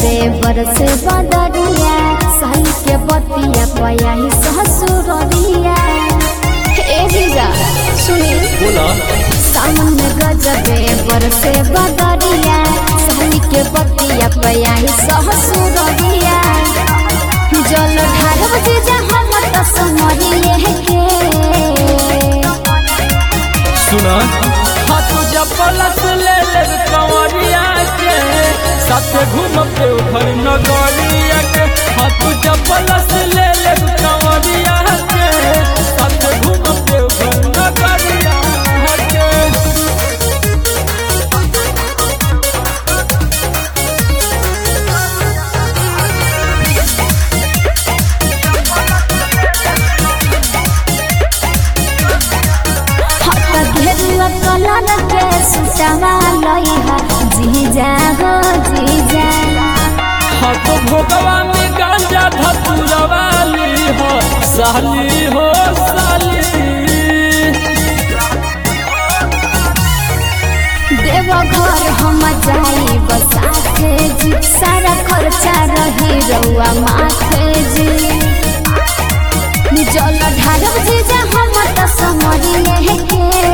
गजबे बरसे बदरिया सही के बतिया पया ही ससुरिया ए जीजा सुनी बोला सावन में गजबे बरसे बदरिया सही के बतिया पया ही ससुरिया जल ढारब जीजा हम त समरिए के सुना हाथ जपलस ले ले कंवरिया के साथे घूम पे उधर नगरिया के हाथ जपलस ले ले कंवरिया के साथे घूम पे उधर नगरिया के हट घेरुआ कलर के सुटवा लइहा जीजा हो जीजा हाथ भोगवा में गांजा धतुरवा ली हो साली हो साली देव घर हम जाई बसाथे जी सारा खर्चा रही रउआ माथे जी जल ढारब जीजा हम त समरिए के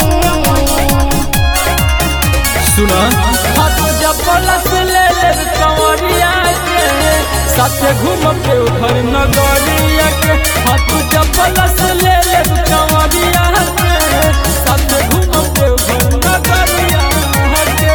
सुना हाथ जपलस ले ले कंवरिया के साथे घूम के उधर नगरिया के हाथ जपलस ले ले कंवरिया के साथे घूम के उधर नगरिया के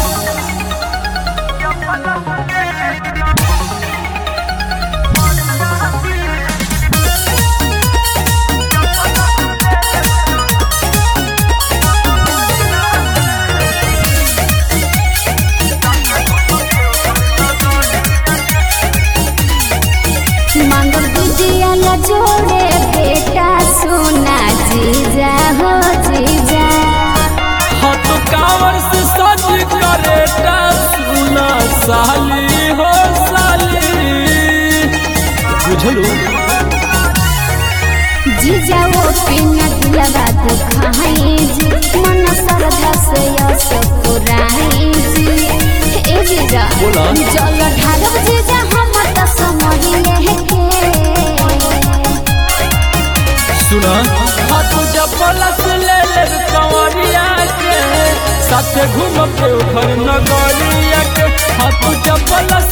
मांगल दीजिया ला जोड़े बेटा सोना जीजा हो जीजा हाथ कांवर से सज करेटा सुना साली हो साली बुझलू जीजा वो पिना दिलवा दुखाई जी मन श्रद्धा से यस पुराई जी ए जीजा बोला। जल ढारब जीजा हम त समरिए के सुना हाथ जपलस ले ले कंवरिया के साथे घूम के उधर नगरिया के हाथ जपलस